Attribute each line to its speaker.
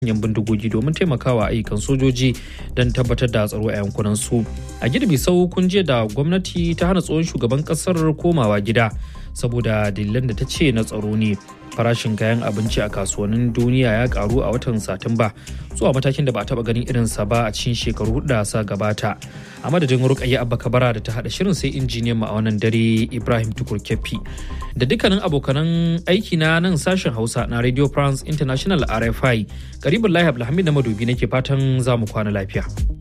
Speaker 1: manyan bindigogi domin taimakawa ayyukan sojoji don tabbatar da tsaro a yankunan su a girbi sau kun je da gwamnati ta hana tsohon shugaban kasar komawa gida saboda dalilan da ta ce na tsaro ne farashin kayan abinci a kasuwannin duniya ya karu a watan satumba zuwa matakin da ba a taba ganin irinsa ba a cikin shekaru da sa gabata a madadin rukayya abba kabara da ta hada shirin sai injiniyan mu a wannan dare ibrahim tukur keffi da dukkanin abokanan aiki na nan sashen hausa na radio france international rfi karibin lahi abdulhamid na madobi nake fatan za mu kwana lafiya